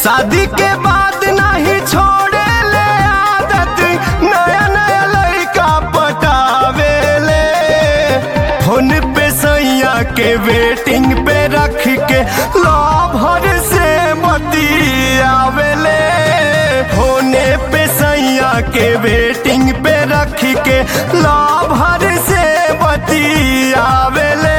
शादी के बाद नहीं छोड़े ले आदत नया नया लड़का पटावे ले फोन पे सैया के वेटिंग पे रख के लाभर से बतियावे ले फोने पे सैया के वेटिंग पे रख के लाभर से बतियावे ले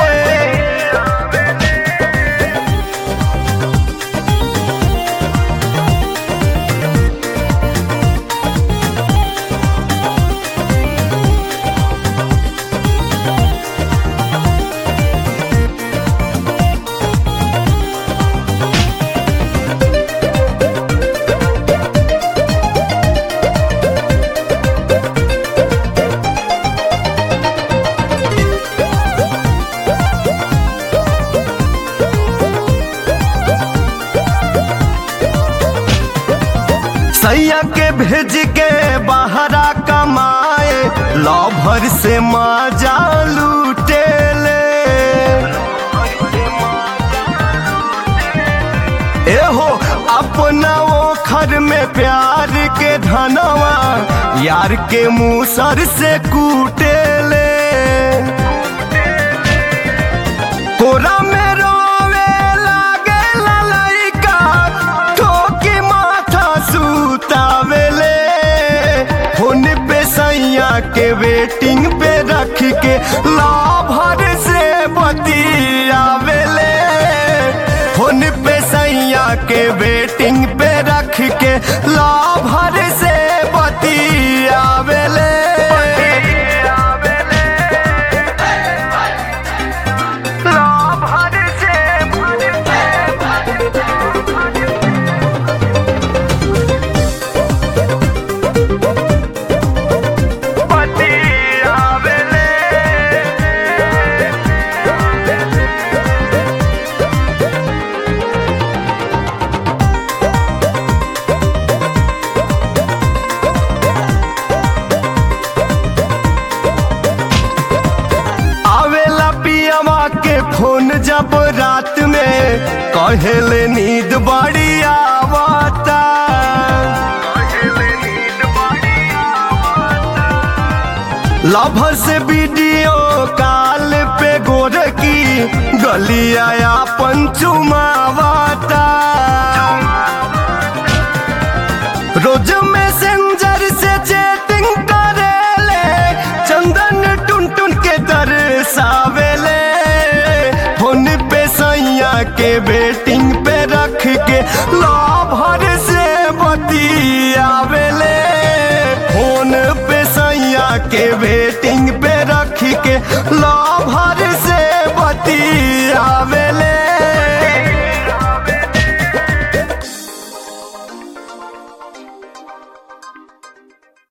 सैया के भेज के बहरा कमाए लभर से मजा लूटे ले एहो अपना वो खर में प्यार के धनवा यार के मुसर से कूटे ले कोरा में रोवे लागे ललैका ठोकी माथा सुतावेले फोन पे सैया के वेटिंग पे रख के लाभर से बतियावेले फोन पे सैया के वेटिंग पे रख के लाभर से बतियावेले लाभर से आवेला पियवा के फोन जब रात में कहेले नींद बड़ी आवता लभर से वीडियो कॉल पे गोर की गलिया अपन चुमावता रोज मैसेंजर से चैटिंग करेले चंदन टुन टुन के दर्शावेले फोन पे सैया के वेटिंग पे रख के लाभर से बतियावेले फोन पे सैया के वेटिंग पे रख के लाभर से बतियावेले